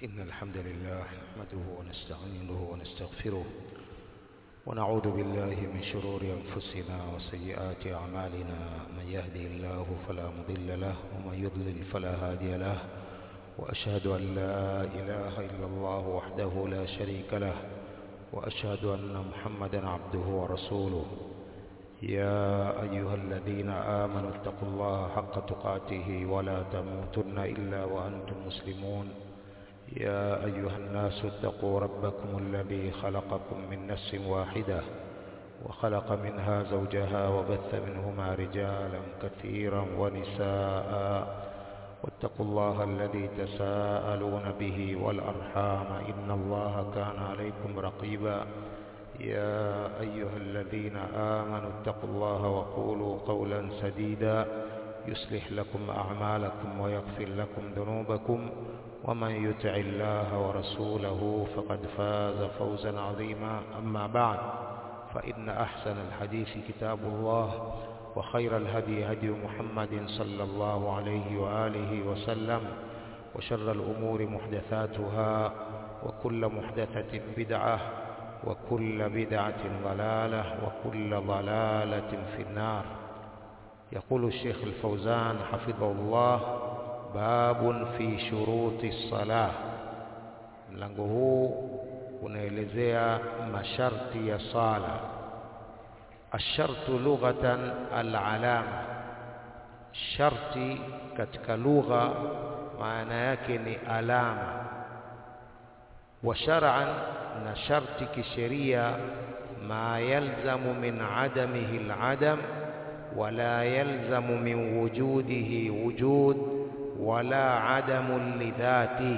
إن الحمد لله نحمده ونستعينه ونستغفره ونعوذ بالله من شرور أنفسنا وسيئات أعمالنا من يهدي الله فلا مضل له ومن يضلل فلا هادي له وأشهد أن لا إله إلا الله وحده لا شريك له وأشهد أن محمدا عبده ورسوله يا أيها الذين آمنوا اتقوا الله حق تقاته ولا تموتن إلا وأنتم مسلمون يا أيها الناس اتقوا ربكم الذي خلقكم من نفس واحدة وخلق منها زوجها وبث منهما رجالا كثيرا ونساء واتقوا الله الذي تساءلون به والأرحام إن الله كان عليكم رقيبا يا أيها الذين آمنوا اتقوا الله وقولوا قولا سديدا يصلح لكم أعمالكم ويغفر لكم ذنوبكم ومن يطع الله ورسوله فقد فاز فوزا عظيما أما بعد فإن أحسن الحديث كتاب الله وخير الهدي هدي محمد صلى الله عليه وآله وسلم وشر الأمور محدثاتها وكل محدثة بدعة وكل بدعة ضلالة وكل ضلالة في النار يقول الشيخ الفوزان حفظه الله باب في شروط الصلاة mlango huu unaelezea masharti ya sala ashartu lughatan alalama sharti katika lugha maana yake ni alama wa shar'an na sharti kisheria ma yalzamu min adamihi aladam wala yalzamu min wujudihi wujud wala adamu lidhati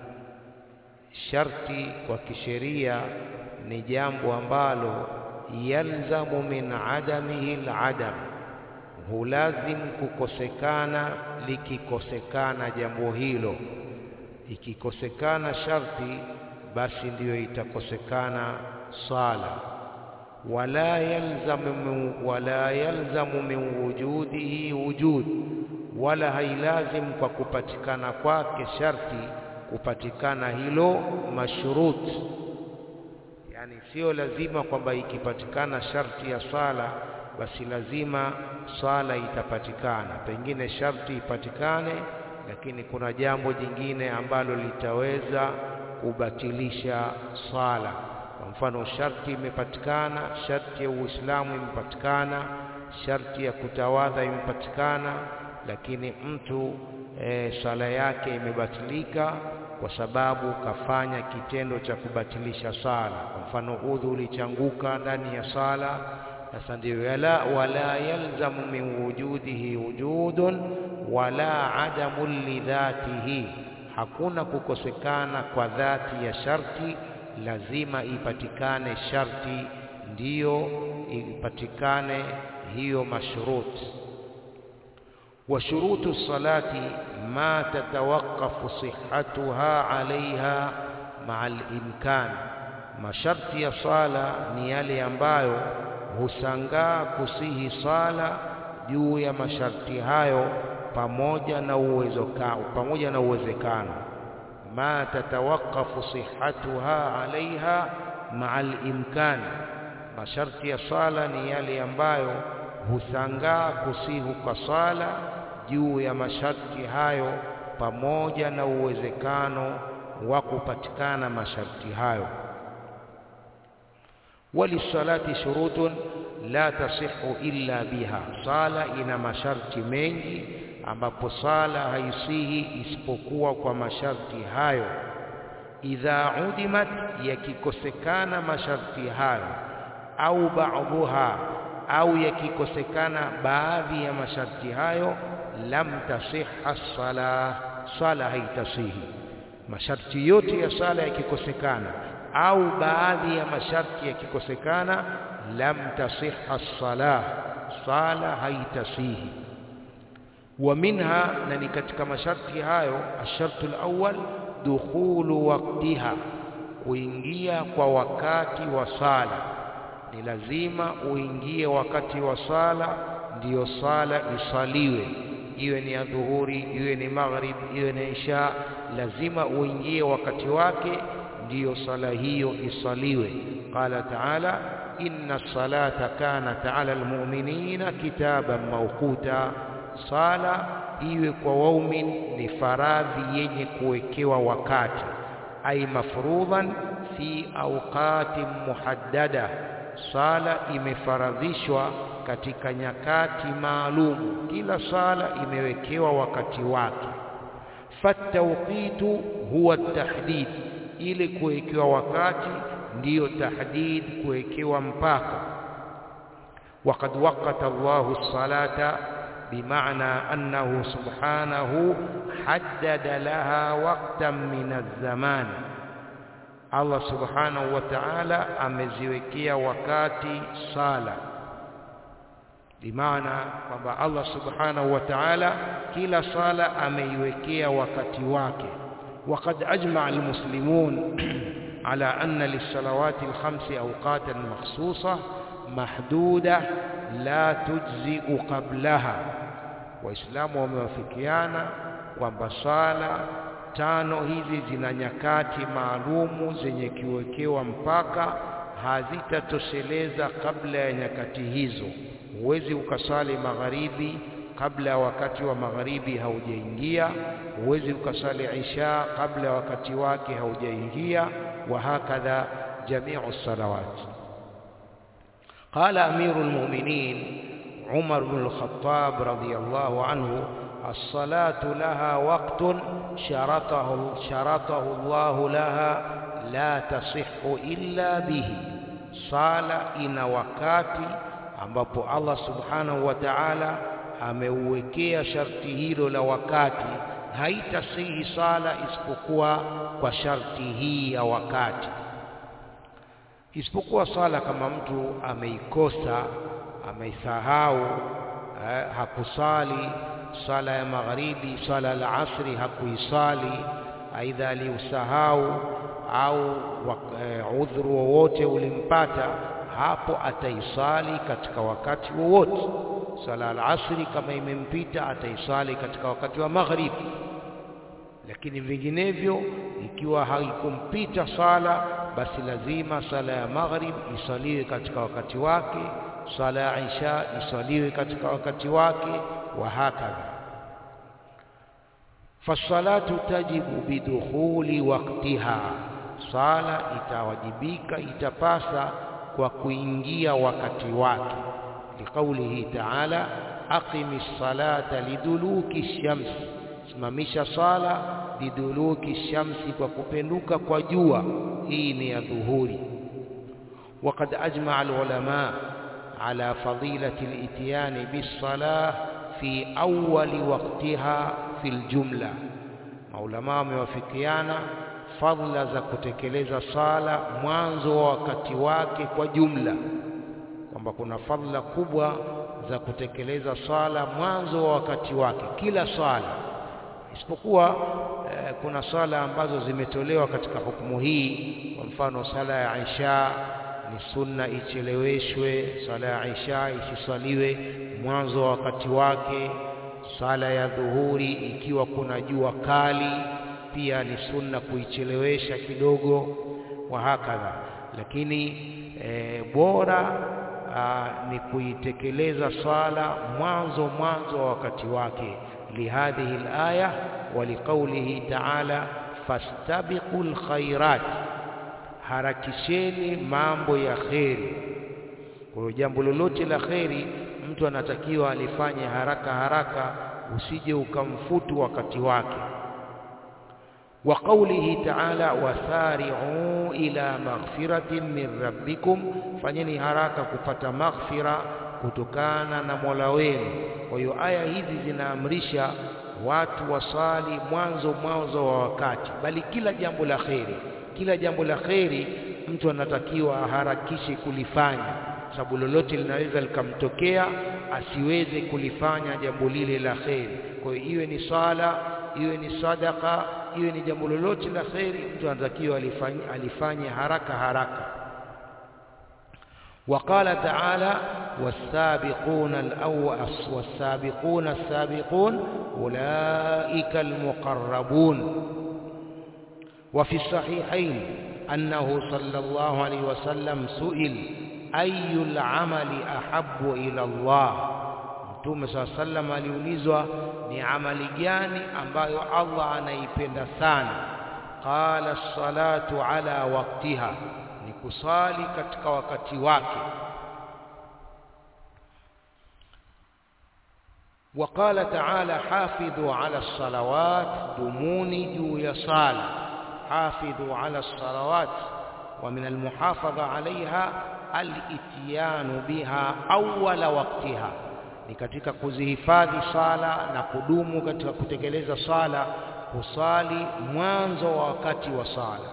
sharti kwa kisheria ni jambo ambalo yalzamu min adamihi aladam hulazim kukosekana likikosekana jambo hilo ikikosekana sharti basi ndiyo itakosekana sala wala yalzamu wala yalzamu min wujudihi wujud wala hailazim kwa kupatikana kwake sharti kupatikana hilo mashrut yani sio lazima kwamba ikipatikana sharti ya swala basi lazima swala itapatikana pengine sharti ipatikane lakini kuna jambo jingine ambalo litaweza kubatilisha swala kwa mfano sharti imepatikana sharti ya uislamu imepatikana sharti ya kutawadha imepatikana lakini mtu e, swala yake imebatilika kwa sababu kafanya kitendo cha kubatilisha sala kwa mfano udhu ulichanguka ndani ya sala sasa ndio yala wala yalzamu min wujudihi wujudun wala adamu lidhatihi hakuna kukosekana kwa dhati ya sharti lazima ipatikane sharti ndiyo ipatikane hiyo mashruti وشروط الصلاة ما تتوقف صحتها عليها مع الإمكان masharti ya sala ni yale ambayo husangaa kusihi sala juu ya masharti hayo pamoja na uwezo pamoja na uwezekano ma tatawaqafu sihhatuha alaiha maa al-imkan masharti ya sala ni yale ambayo husangaa kusihu kwa sala juu ya masharti hayo pamoja na uwezekano wa kupatikana masharti hayo walisalati shurutun la tasihu illa biha sala ina masharti mengi ambapo sala haisihi isipokuwa kwa masharti hayo idha udimat yakikosekana masharti hayo au ba'dhuha au yakikosekana baadhi ya masharti hayo lam tasihha sala sala haitasihi masharti yote ya sala yakikosekana au baadhi ya masharti yakikosekana lam tasihha sala sala haitasihi wa minha na ni katika masharti hayo ashartu alawwal dukhulu waqtiha kuingia kwa wakati wa sala ni lazima uingie wakati wa sala ndiyo sala isaliwe iwe ni adhuhuri, iwe ni maghrib, iwe ni isha, lazima uingie wakati wake, ndiyo sala hiyo isaliwe. Qala taala inna salata kanat ala almu'minina kitaban mawquta, sala iwe kwa waumin ni faradhi yenye kuwekewa wakati, ay mafrudhan fi awqatin muhaddada, sala imefaradhishwa katika nyakati maalumu. Kila sala imewekewa wakati wake. Fatawqitu huwa tahdid, ile kuwekewa wakati ndiyo tahdid, kuwekewa mpaka. Waqad waqata Allahu salata bimaana annahu subhanahu haddada laha waqtan min az-zaman, Allah subhanahu wa ta'ala ameziwekea wakati sala bimaana kwamba Allah subhanahu wa ta'ala kila sala ameiwekea wakati wake. Waqad ajma'a almuslimun ala anna lis-salawati al-khamsi awqatan makhsusa mahduda la tujzi'u qablaha, Waislamu wamewafikiana kwamba sala tano hizi zina nyakati maalumu zenye kiwekewa mpaka, hazitatosheleza kabla ya nyakati hizo. Huwezi ukasali magharibi kabla ya wakati wa magharibi haujaingia, huwezi ukasali isha kabla ya wakati wake haujaingia, wa hakadha jamiu salawat. Qala amiru lmuminin Umar bnu lkhatab radiyallahu anhu as-salatu laha waqtun sharatahu sharatahu Allahu laha la tasihhu illa bihi, sala ina wakati ambapo Allah subhanahu wa ta'ala ameuwekea sharti hilo la wakati, haitasihi sala isipokuwa kwa sharti hii ya wakati. Isipokuwa sala kama mtu ameikosa, ameisahau, eh, hakusali sala ya magharibi, sala ya asri hakuisali, aidha aliusahau au eh, udhuru wowote ulimpata hapo ataisali katika wakati wowote. Sala al-asri kama imempita ataisali katika wakati wa maghribi, lakini vinginevyo, ikiwa haikumpita sala, basi lazima sala ya maghrib isaliwe katika wakati wake, sala ya isha isaliwe katika wakati wake, wa hakadha. Fasalatu tajibu bidukhuli waqtiha, sala itawajibika, itapasa kwa kuingia wakati wake. Liqaulihi taala aqimi ssalata liduluki shamsi, simamisha sala liduluki shamsi, kwa kupenduka kwa jua. Hii ni ya dhuhuri. Waqad ajmaa alulama ala fadilati lityani bissalah fi awali waqtiha fi ljumla, maulama wamewafikiana fadhila za kutekeleza sala mwanzo wa wakati wake kwa jumla, kwamba kuna fadhila kubwa za kutekeleza sala mwanzo wa wakati wake, kila sala isipokuwa eh, kuna sala ambazo zimetolewa katika hukumu hii. Kwa mfano sala ya Isha ni sunna icheleweshwe, sala ya Isha isisaliwe mwanzo wa wakati wake. Sala ya dhuhuri ikiwa kuna jua kali pia ni sunna kuichelewesha kidogo, wa hakadha. Lakini e, bora a, ni kuitekeleza sala mwanzo mwanzo wa wakati wake, lihadhihi alaya wa liqaulihi ta'ala fastabiqul khairat, harakisheni mambo ya kheri. Kwa hiyo jambo lolote la kheri mtu anatakiwa alifanye haraka haraka, usije ukamfutu wakati wake wa qaulihi ta'ala wasari'u ila maghfiratin min rabbikum, fanyeni haraka kupata maghfira kutokana na Mola wenu. Kwa hiyo aya hizi zinaamrisha watu wasali mwanzo mwanzo wa wakati, bali kila jambo la kheri, kila jambo la kheri mtu anatakiwa aharakishe kulifanya, sababu lolote linaweza likamtokea asiweze kulifanya jambo lile la kheri. Kwa hiyo iwe ni sala, iwe ni sadaka iwe ni jambo lolote la kheri, mtu anatakiwa alifanye, alifanye haraka haraka. Waqala taala والسابقون الأول والسابقون السابقون أولئك المقربون وفي الصحيحين أنه صلى الله عليه وسلم سئل أي العمل أحب إلى الله Mtume saa sallam aliulizwa ni amali gani ambayo Allah anaipenda sana. Qala salatu ala waktiha, ni kusali katika wakati wake. وقال تعالى حافظوا على الصلوات دموني جو يصال حافظوا على الصلوات ومن المحافظة عليها الاتيان بها أول وقتها ni katika kuzihifadhi sala na kudumu katika kutekeleza sala kusali mwanzo wa wakati wa sala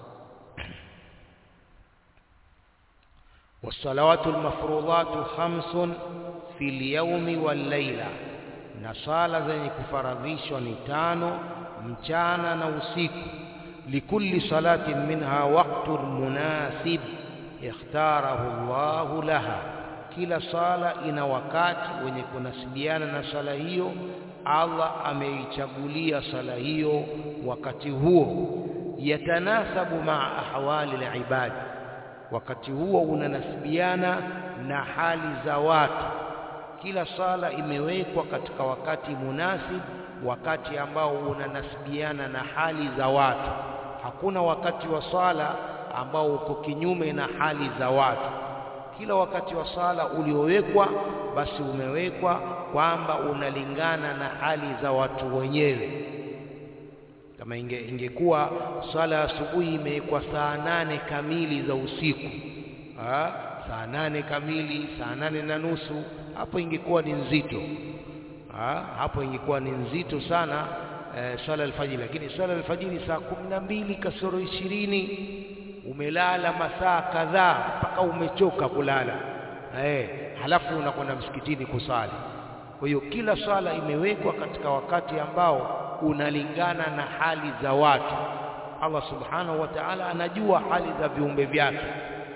والصلوات المفروضات خمس في اليوم والليلة na sala zenye kufaradhishwa ni tano mchana na usiku likulli salatin minha waqtun munasib ikhtarahu Allahu laha kila sala ina wakati wenye kunasibiana na sala hiyo Allah ameichagulia sala hiyo wakati huo yatanasabu maa ahwali alibad wakati huo unanasibiana na hali za watu kila sala imewekwa katika wakati munasib wakati ambao unanasibiana na hali za watu hakuna wakati wa sala ambao uko kinyume na hali za watu kila wakati wa sala uliowekwa basi umewekwa kwamba unalingana na hali za watu wenyewe kama inge, ingekuwa swala ya asubuhi imewekwa saa nane kamili za usiku ha? saa nane kamili saa nane na nusu hapo ingekuwa ni nzito ha? hapo ingekuwa ni nzito sana e, swala alfajiri lakini swala alfajiri saa kumi na mbili kasoro ishirini umelala masaa kadhaa mpaka umechoka kulala eh, halafu unakwenda msikitini kusali. Kwa hiyo kila swala imewekwa katika wakati ambao unalingana na hali za watu. Allah subhanahu wa ta'ala anajua hali za viumbe vyake,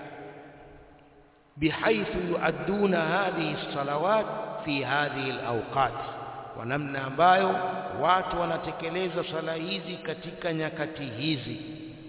bihaithu yuadduna hadhihi salawat fi hadhihi alawqat, kwa namna ambayo watu wanatekeleza sala hizi katika nyakati hizi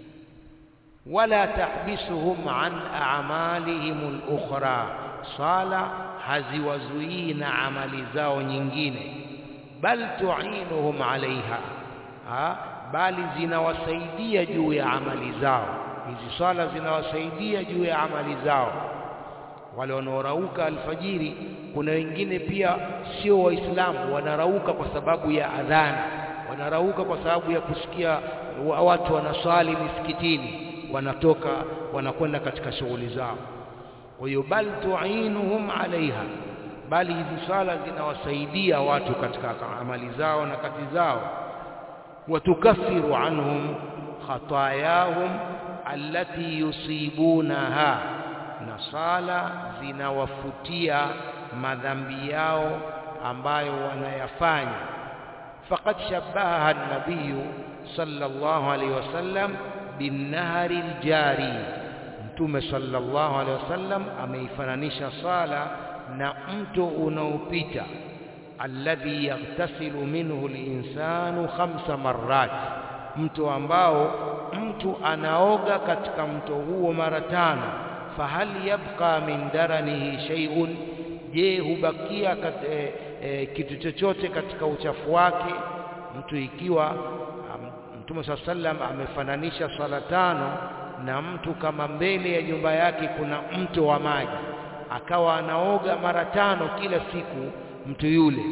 wala tahbisuhum an a'malihim al-ukhra, sala haziwazuii na amali zao nyingine, bal tu'inuhum alaiha, ha? bali zinawasaidia juu ya amali zao. Hizi swala zinawasaidia juu ya amali zao. Wale wanaorauka alfajiri, kuna wengine pia sio Waislamu, wanarauka kwa sababu ya adhana, wanarauka kwa sababu ya kusikia watu wanaswali misikitini wanatoka wanakwenda katika shughuli zao. Kwa hiyo bal tuinuhum alaiha, bali hizi swala zinawasaidia watu katika amali zao na kazi zao. Watukaffiru anhum khatayahum allati yusibunaha, na sala zinawafutia madhambi yao ambayo wanayafanya. Faqad shabbaha an-nabiyyu sallallahu alayhi wasallam binnahari ljari, Mtume sallallahu alaihi wasallam ameifananisha sala na mto unaopita, alladhi yaghtasilu minhu linsanu khamsa marrat, mto ambao mtu anaoga katika mto huo mara tano. Fahal yabqa min daranihi shay'un, je, hubakia kat, e, e, kitu chochote katika uchafu wake mtu ikiwa Mtume saa sallam amefananisha swala tano na mtu kama mbele ya nyumba yake kuna mto wa maji, akawa anaoga mara tano kila siku mtu yule.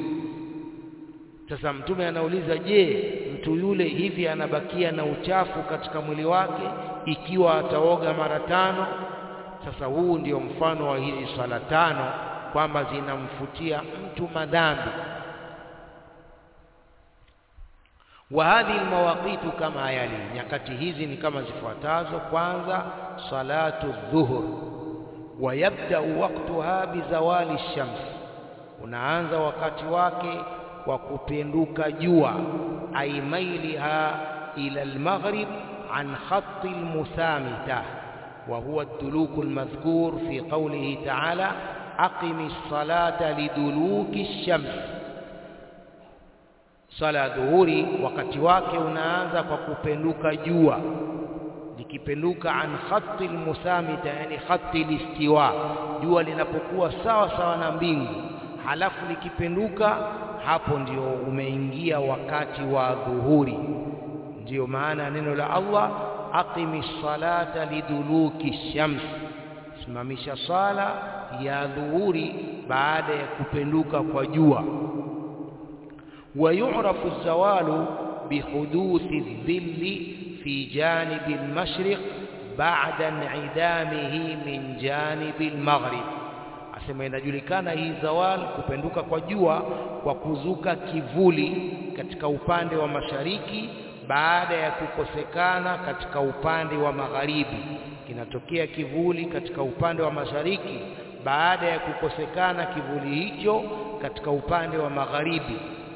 Sasa Mtume anauliza, je, mtu yule hivi anabakia na uchafu katika mwili wake ikiwa ataoga mara tano? Sasa huu ndio mfano wa hizi swala tano kwamba zinamfutia mtu madhambi wa hadhihi almawaqitu kama yali, nyakati hizi ni kama zifuatazo. Kwanza, salatu dhuhur, wa yabdau waqtuha bizawali shams, unaanza wakati wake kwa kupinduka jua, ay mailiha ila almaghrib an khatti almuthamita wa huwa ad-duluku almadhkur fi qawlihi ta'ala aqimi salata liduluki shams swala ya dhuhuri wakati wake unaanza kwa kupenduka jua likipenduka an khatti almusamita yani khatti listiwa jua linapokuwa sawa sawa na mbingu halafu likipenduka hapo ndio umeingia wakati wa dhuhuri ndiyo maana neno la Allah aqimi salata liduluki shams simamisha sala ya dhuhuri baada ya kupenduka kwa jua ويعرف الزوال بحدوث الظل في جانب المشرق بعد انعدامه من جانب المغرب asema inajulikana hii zawal kupenduka kwa jua kwa kuzuka kivuli katika upande wa mashariki baada ya kukosekana katika upande wa magharibi kinatokea kivuli katika upande wa mashariki baada ya kukosekana kivuli hicho katika upande wa magharibi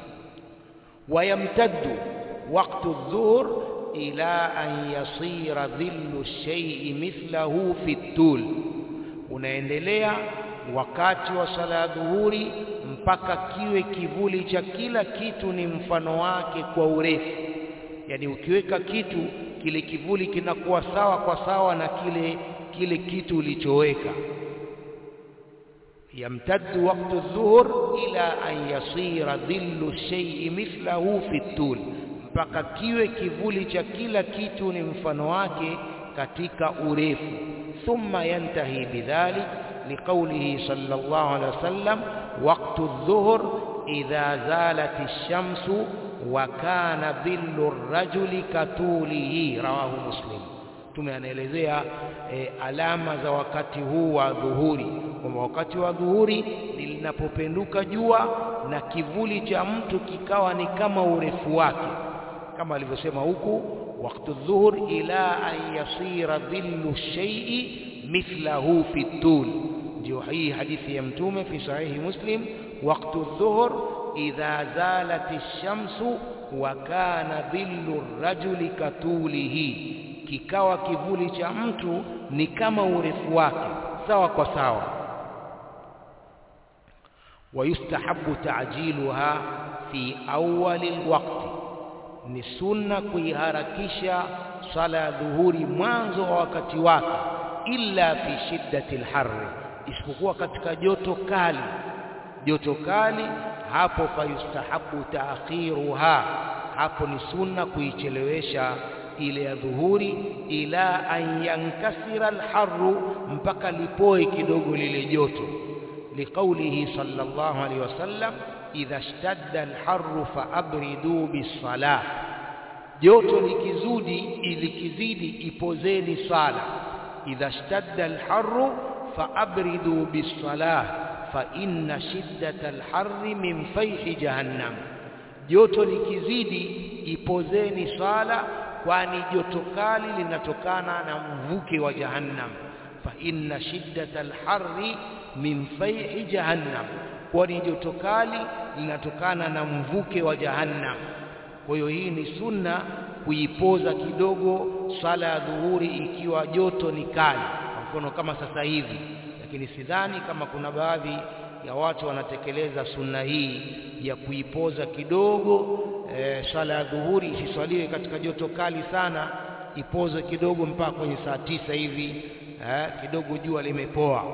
ويمتد وقت الظهر إلى أن يصير ظل الشيء مثله في الطول unaendelea wakati wa sala ya dhuhuri mpaka kiwe kivuli cha kila kitu ni mfano wake kwa urefu yani ukiweka kitu kile kivuli kinakuwa sawa kwa sawa na kile kile kitu ulichoweka يمتد وقت الظهر إلى أن يصير ظل الشيء مثله في الطول mpaka kiwe kivuli cha kila kitu ni mfano wake katika urefu thumma yantahi bidhalik liqaulihi sallallahu alaihi wasallam waqtu adh-dhuhr idha zalat ash-shamsu wa kana dhillu ar-rajuli katulihi rawahu muslim tume anaelezea e, alama za wakati huu wa dhuhuri kwamba wakati wa dhuhuri linapopenduka jua na kivuli cha mtu kikawa ni kama urefu wake kama alivyosema huku wakati dhuhur ila an yasira dhillu shay'i mithlahu fi tul ndio hii hadithi ya mtume fi sahihi muslim wakati dhuhur idha zalat ash-shamsu wa kana dhillu ar-rajuli katulihi kikawa kivuli cha mtu ni kama urefu wake sawa kwa sawa ويستحب تعجيلها في أول الوقت ni sunna kuiharakisha sala ya dhuhuri mwanzo wa wakati wake illa fi shiddati alharri isipokuwa katika joto kali joto kali hapo fayustahabu taakhiruha hapo ni sunna kuichelewesha ile ya dhuhuri ila an yankasira alharru mpaka lipoe kidogo lile joto liqaulihi sallallahu alaihi wasallam idha ishtadda alharru faabridu bisalah joto likizudi likizidi ipozeni sala idha ishtadda alharru faabridu bisalah fa inna shiddata alharri min fayhi jahannam joto likizidi ipozeni sala kwani joto kali linatokana na mvuke wa jahannam fa inna shiddata alharri min fayhi jahannam kwani joto kali linatokana na mvuke wa jahannam kwa hiyo hii ni sunna kuipoza kidogo sala ya dhuhuri ikiwa joto ni kali kwa mfano kama sasa hivi lakini sidhani kama kuna baadhi ya watu wanatekeleza sunna hii ya kuipoza kidogo e, sala ya dhuhuri isiswaliwe katika joto kali sana ipoze kidogo mpaka kwenye saa tisa hivi e, kidogo jua limepoa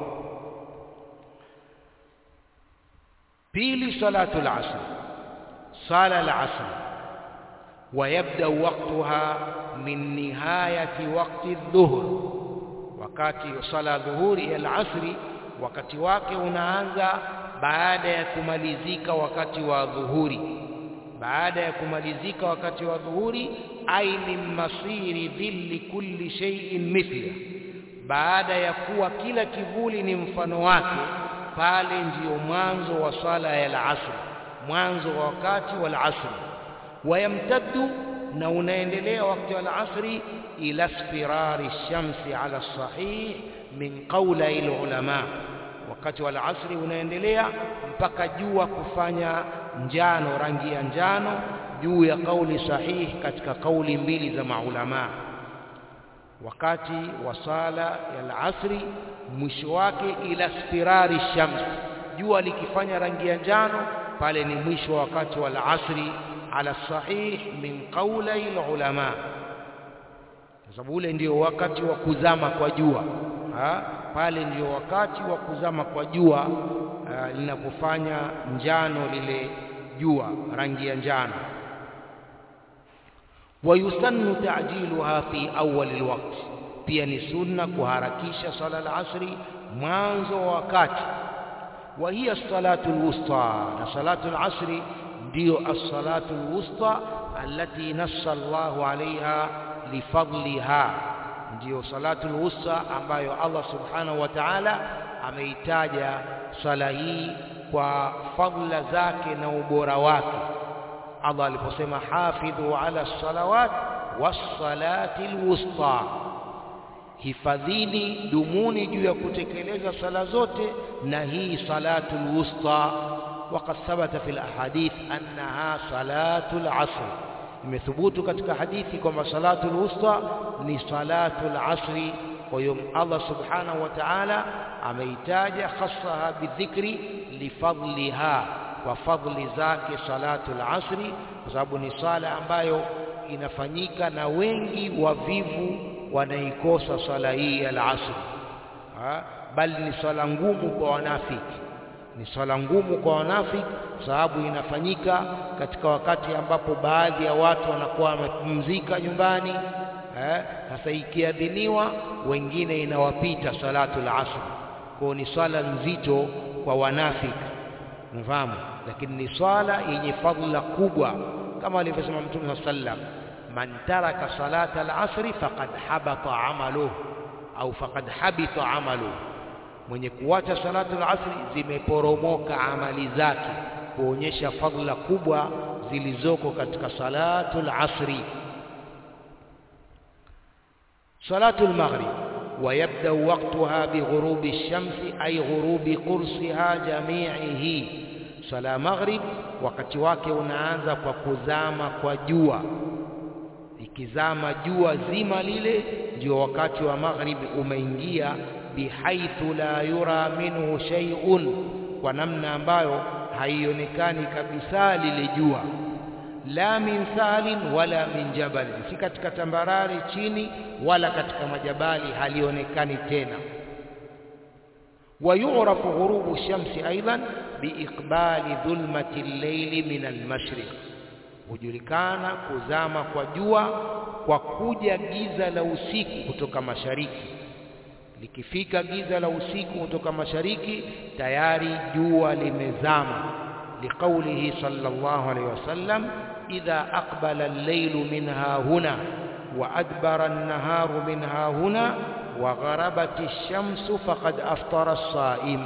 pili salatul asr sala al-asr ويبدا وقتها من نهايه وقت الظهر wakati sala dhuhuri al-asri wakati wake unaanza baada ya kumalizika wakati wa dhuhuri baada ya kumalizika wakati wa dhuhuri ai min masiri dhilli kulli shay'in mithla baada ya kuwa kila kivuli ni mfano wake pale ndiyo mwanzo wa sala ya al-asr mwanzo wa wakati wa al-asr wayamtaddu na unaendelea wakati wa al-asri ila istirari shamsi ala sahih min qawla ulama wakati wa al-asri unaendelea mpaka jua kufanya njano rangi ya njano juu ya kauli sahihi katika kauli mbili za maulama wakati wa sala ya al-asri mwisho wake ila spirari shams jua likifanya rangi ya njano pale ni mwisho wa wakati wa al-asri ala sahih min qawli ulama kwa sababu ule ndio wakati wa kuzama kwa jua ha? pale ndio wakati wa kuzama kwa jua linapofanya njano lile jua rangi ya njano wayusannu ta'jiluha fi awwal alwaqt pia ni sunna kuharakisha sala al-asri mwanzo wa wakati wa hiya salatu al-wusta na salatu al-asri ndio as-salatu al-wusta allati nassa Allahu alaiha lifadliha ndio salatu al-wusta ambayo Allah subhanahu wa ta'ala ameitaja sala hii kwa fadla zake na ubora wake Allah aliposema hafidhu ala salawat was-salati al-wusta hifadhini dumuni juu ya kutekeleza sala zote na hii salatu al-wusta وقد ثبت في الاحاديث انها صلاه العصر imethubutu katika hadithi kwamba salatu al-wusta ni salatu al-asri kwa hiyo Allah subhanahu wa ta'ala ameitaja khassaha bidhikri lifadliha kwa fadli zake salatu al-asri kwa sababu ni sala ambayo inafanyika na wengi wavivu wanaikosa sala hii ya al-asri bali ni sala ngumu kwa wanafiki ni swala ngumu kwa wanafiki sababu inafanyika katika wakati ambapo baadhi ya watu wanakuwa wamepumzika nyumbani eh sasa ikiadhiniwa wengine inawapita salatu al-asr kwa ni swala nzito kwa wanafiki mfahamu lakini ni swala yenye fadhila kubwa kama alivyosema Mtume sallam man taraka salata al-asr faqad habata amaluhu au faqad habita amaluhu mwenye kuacha salatu al-asri zimeporomoka amali zake kuonyesha fadhila kubwa zilizoko katika salatu al-asri salatu al-maghrib ويبدا وقتها بغروب الشمس اي غروب قرصها جميعه صلاه مغرب wakati wake unaanza kwa kuzama kwa jua ikizama jua zima lile ndio wakati wa maghribi umeingia bihaithu la yura minhu shay'un kwa namna ambayo haionekani kabisa lile jua la min salin wala min jabal si katika tambarare chini wala katika majabali halionekani tena ويعرف غروب الشمس أيضا بإقبال ظلمة الليل من المشرق hujulikana kuzama kwa jua kwa kuja giza la usiku kutoka mashariki likifika giza la usiku kutoka mashariki tayari jua limezama liqaulihi sallallahu alayhi wasallam idha aqbala al-laylu minha huna wa adbara an-naharu minha huna wa gharabat ash-shamsu faqad aftara as-sa'im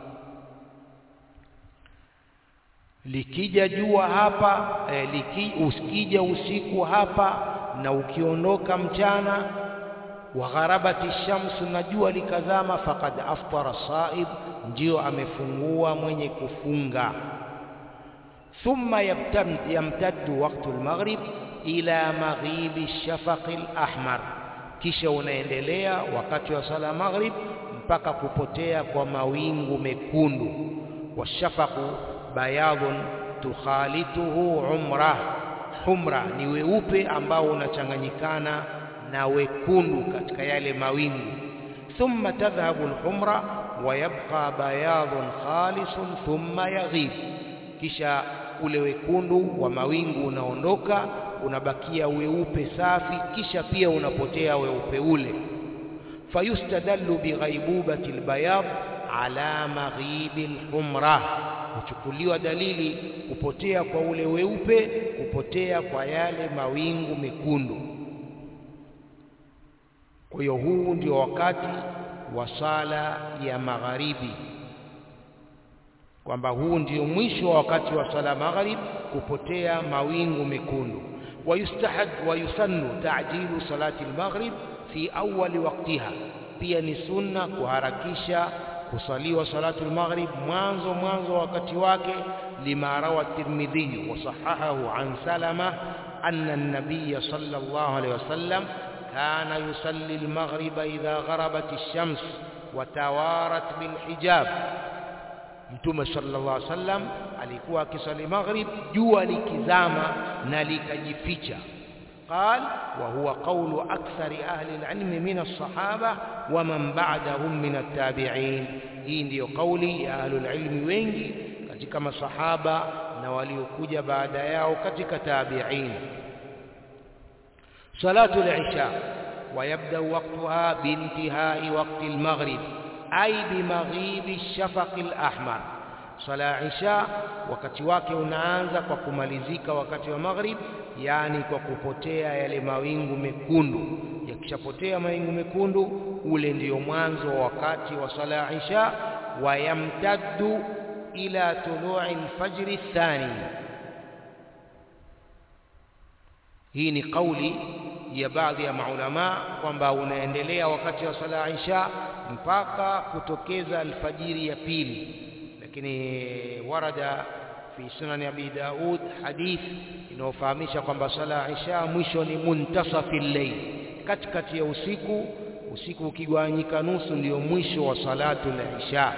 likija jua hapa eh, liki, usikija usiku hapa na ukiondoka mchana wa gharabati shamsu na jua likazama faqad aftara saib ndio amefungua mwenye kufunga thumma yamtaddu waqtu al-maghrib ila maghibi shafaq al-ahmar kisha unaendelea wakati wa sala maghrib mpaka kupotea kwa mawingu mekundu washafaqu bayadun tukhalituhu umra humra ni weupe ambao unachanganyikana na wekundu katika yale mawingu thumma tadhhabu alhumra wa yabqa bayadun khalisun thumma yaghib kisha ule wekundu wa mawingu unaondoka unabakia weupe safi kisha pia unapotea weupe ule fayustadallu bighaibubati albayad ala maghibi alhumra huchukuliwa dalili kupotea kwa ule weupe kupotea kwa yale mawingu mekundu kwa hiyo huu ndio wakati wa sala ya magharibi kwamba huu ndio mwisho wa wakati wa sala magharib kupotea mawingu mekundu wayustahad wayusannu ta'jilu salati al-maghrib fi awwal waqtiha pia ni sunna kuharakisha kusaliwa salatu al-maghrib mwanzo mwanzo wakati wake lima rawa at-tirmidhi wa sahahahu an salama anna an-nabiy sallallahu alayhi wasallam كان يصلي المغرب إذا غربت الشمس وتوارت بالحجاب Mtume sallallahu alaihi wasallam alikuwa akisali maghrib jua likizama na likajificha قال وهو قول أكثر أهل العلم من الصحابة ومن بعدهم من التابعين hii ndiyo kauli ya ahlul ilmi wengi katika masahaba na waliokuja baada yao katika tabi'in salatu al-isha ويبدأ وقتها بانتهاء وقت المغرب أي بمغيب الشفق الأحمر صلاة عشاء wakati wake unaanza kwa kumalizika wakati wa maghrib yani kwa kupotea yale mawingu mekundu yakishapotea mawingu mekundu ule ndiyo mwanzo wa wakati wa sala isha wayamtaddu ila tulu'i al-fajr athani hii ni kauli ya baadhi ya maulama kwamba unaendelea wakati wa sala isha mpaka kutokeza alfajiri ya pili lakini warada fi sunan abi daud hadith inayofahamisha kwamba sala isha mwisho ni muntasafi layl katikati ya usiku usiku ukigawanyika nusu ndiyo mwisho wa salatu al-isha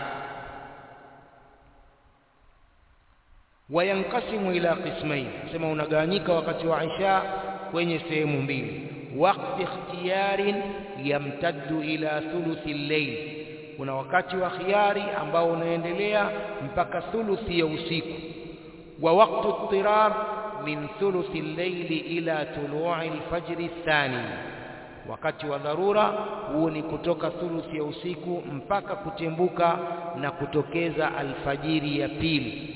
wayankasimu ila qismain sema unagawanyika wakati wa isha kwenye sehemu mbili waqti ikhtiyarin yamtaddu ila thuluthi al-layl kuna wakati wa khiari ambao unaendelea mpaka thuluthi ya usiku wa waqtu ittirar min thuluthi al-layli ila tulu'i al-fajr ath-thani wakati wa dharura huo ni kutoka thuluthi ya usiku mpaka kutembuka na kutokeza alfajiri ya pili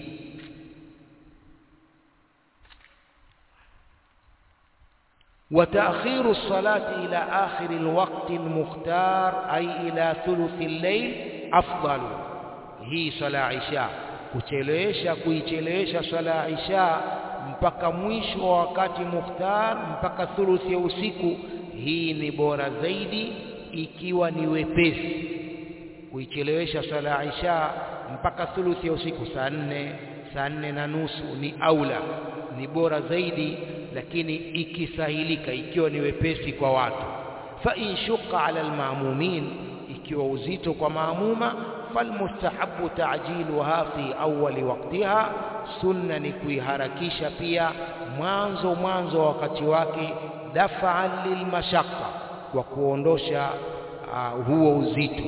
وتأخير الصلاة إلى آخر الوقت المختار أي إلى ثلث الليل أفضل هي صلاة عشاء kuchelewesha kuichelewesha swala isha mpaka mwisho wa wakati mukhtar mpaka thuluthi ya usiku hii ni bora zaidi ikiwa ni wepesi kuichelewesha swala isha mpaka thuluthi ya usiku saa nne saa nne na nusu ni aula ni bora zaidi lakini ikisahilika ikiwa ni wepesi kwa watu fa in shuqa ala almaamumin ikiwa uzito kwa maamuma falmustahabu ta'jiluha fi awwali waqtiha sunna ni kuiharakisha pia mwanzo mwanzo wa wakati wake dafa'an lilmashaqqa kwa kuondosha uh, huo uzito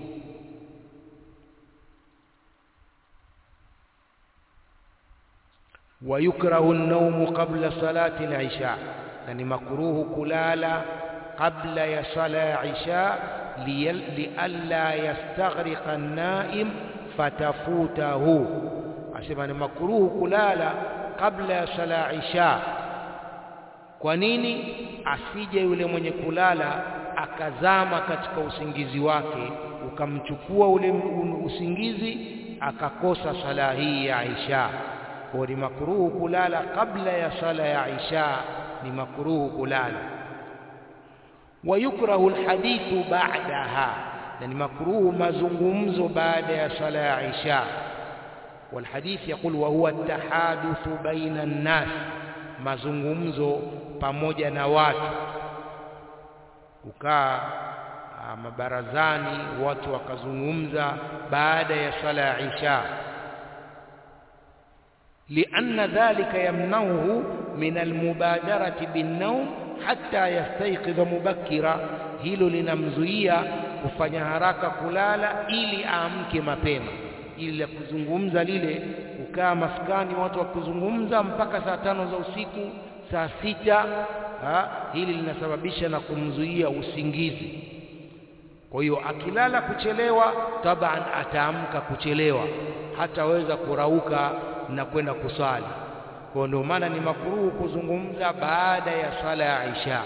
ويكره النوم قبل صلاة العشاء يعني مكروه كلالا قبل يصلى عشاء لئلا يستغرق النائم فتفوته asema ni makruhu kulala kabla ya sala isha kwa nini asije yule mwenye kulala akazama katika usingizi wake ukamchukua ule usingizi akakosa sala hii ya isha kwa ni makruhu kulala kabla ya sala ya isha ni makruhu kulala wayukrahu alhadithu ba'daha na ni makruhu mazungumzo baada ya sala ya isha والحديث يقول وهو التحادث بين الناس mazungumzo pamoja na watu kukaa mabarazani watu wakazungumza baada ya sala ya isha لأن ذلك يمنعه من المبادرة بالنوم حتى يستيقظ مبكرا hilo linamzuia kufanya haraka kulala ili aamke mapema ili la kuzungumza lile kukaa maskani watu wakuzungumza mpaka saa tano za usiku saa sita ha, hili linasababisha na kumzuia usingizi kwa hiyo akilala kuchelewa taban ataamka kuchelewa hataweza kurauka na kwenda kusali kwa ndio maana ni makruhu kuzungumza baada ya sala ya Isha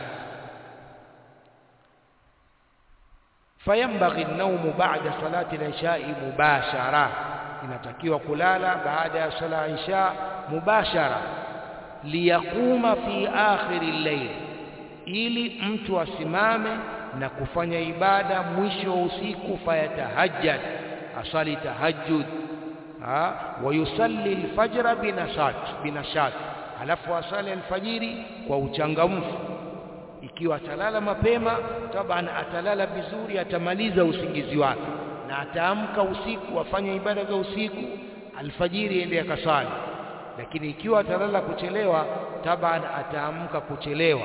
fayambaghi an-nawmu ba'da salati al-isha'i mubashara inatakiwa kulala baada ya sala ya Isha mubashara liyakuma fi akhiri al-layl ili mtu asimame na kufanya ibada mwisho wa usiku fayatahajjad asali tahajjud wayusalli alfajra binashat binashat alafu asali alfajiri kwa uchangamfu ikiwa atalala mapema taban atalala vizuri atamaliza usingizi wake na ataamka usiku afanye ibada za usiku alfajiri ende akasali lakini ikiwa atalala kuchelewa taban ataamka kuchelewa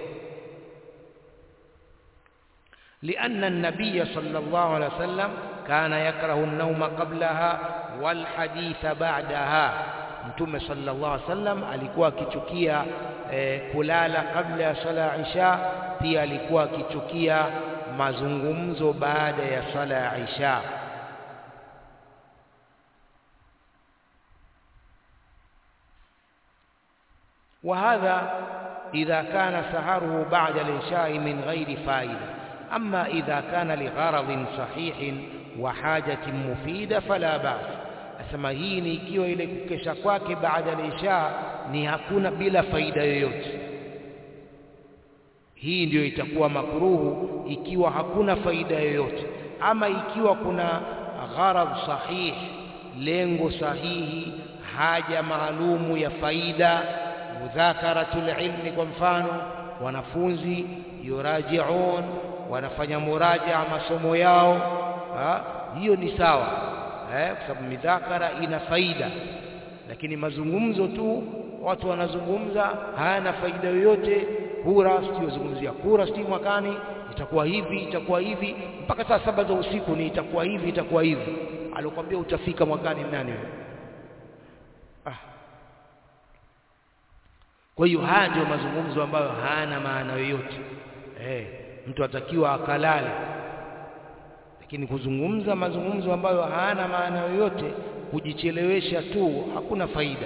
لأن النبي صلى الله عليه وسلم كان يكره النوم قبلها والحديث بعدها mtume sallallahu alaihi wasallam alikuwa akichukia eh, kulala kabla ya sala ya isha pia alikuwa akichukia mazungumzo baada ya sala ya isha وهذا إذا كان سهره بعد العشاء من غير فائدة أما إذا كان لغرض صحيح وحاجة مفيدة فلا بأس asema hii ni ikiwa ile kukesha kwake baada ya isha ni hakuna bila faida yoyote hii ndiyo itakuwa makruhu ikiwa hakuna faida yoyote ama ikiwa kuna gharad sahih lengo sahihi haja maalumu ya faida mudhakaratul ilmi kwa mfano wanafunzi yurajiun wanafanya murajaa masomo yao ha? hiyo ni sawa eh, kwa sababu midhakara ina faida lakini mazungumzo tu watu wanazungumza hayana faida yoyote kura siyozungumzia kura si mwakani itakuwa hivi itakuwa hivi mpaka saa saba za usiku ni itakuwa hivi itakuwa hivi alikwambia utafika mwakani nani wewe ah. kwa hiyo haya ndio mazungumzo ambayo hayana maana yoyote eh, mtu atakiwa akalale lakini kuzungumza mazungumzo ambayo hayana maana yoyote kujichelewesha tu hakuna faida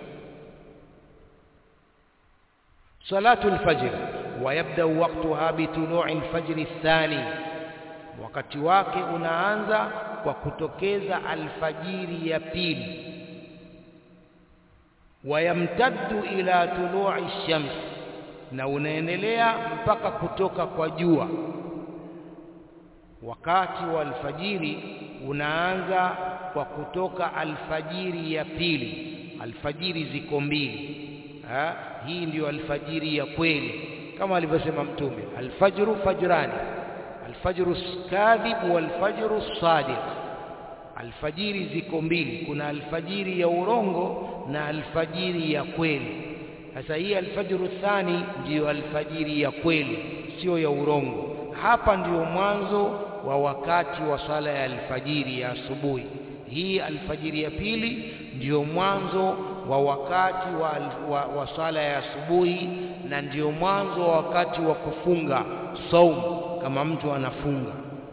salatu alfajr ويبدا وقتها بطلوع الفجر الثاني wakati wake unaanza kwa kutokeza alfajiri ya pili wayamtaddu ila tulu'i shams na unaendelea mpaka kutoka kwa jua wakati wa alfajiri unaanza kwa kutoka alfajiri ya pili alfajiri ziko mbili ha? hii ndiyo alfajiri ya kweli kama alivyosema mtume alfajru fajrani alfajru kadhib walfajru sadiq alfajiri ziko mbili kuna alfajiri ya urongo na alfajiri ya kweli sasa hii alfajru thani ndiyo alfajiri ya kweli sio ya urongo hapa ndiyo mwanzo wa wakati wa sala ya alfajiri ya asubuhi hii alfajiri ya pili ndiyo mwanzo wa wakati wa, wa, wa sala ya asubuhi na ndiyo mwanzo wa wakati wa kufunga saumu kama mtu anafunga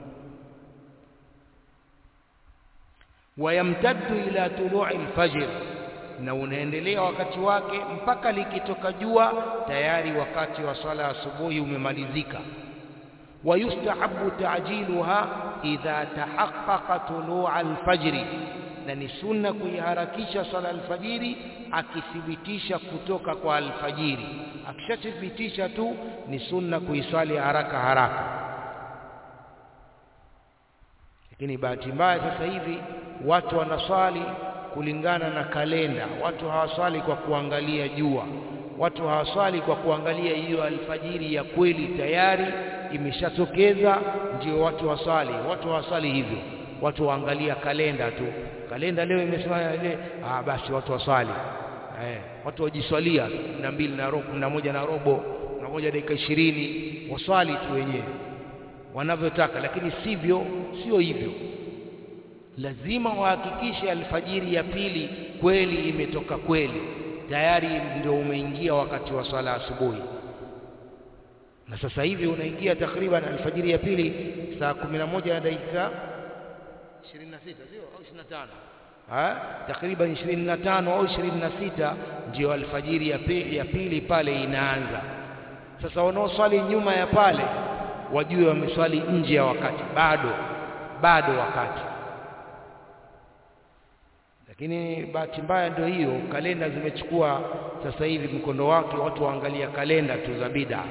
wayamtaddu ila tulu'i alfajr na unaendelea wakati wake mpaka likitoka jua tayari wakati wa sala asubuhi umemalizika ويستحب تعجيلها إذا تحقق طلوع الفجر na ni sunna kuiharakisha sala alfajiri akithibitisha kutoka kwa alfajiri akishathibitisha tu ni sunna kuiswali haraka haraka lakini bahati mbaya sasa hivi watu wanaswali kulingana na kalenda watu hawaswali kwa kuangalia jua watu hawaswali kwa kuangalia hiyo alfajiri ya kweli tayari imeshatokeza ndio watu waswali watu hawaswali hivyo watu waangalia kalenda tu kalenda leo imesema ile ah basi watu waswali eh watu wajiswalia na mbili na robo na moja na robo na moja dakika ishirini waswali tu wenyewe wanavyotaka lakini sivyo sio hivyo lazima wahakikishe alfajiri ya pili kweli imetoka kweli tayari ndio umeingia wakati wa swala asubuhi na sasa hivi unaingia takriban alfajiri ya pili saa 11 na dakika 26 sio au 25 ha takriban 25 au 26 ndio alfajiri ya pili, ya pili pale inaanza sasa wanaoswali nyuma ya pale wajue wameswali nje ya wakati bado bado wakati lakini bahati mbaya ndio hiyo kalenda zimechukua sasa hivi mkondo wake watu waangalia kalenda tu za bid'a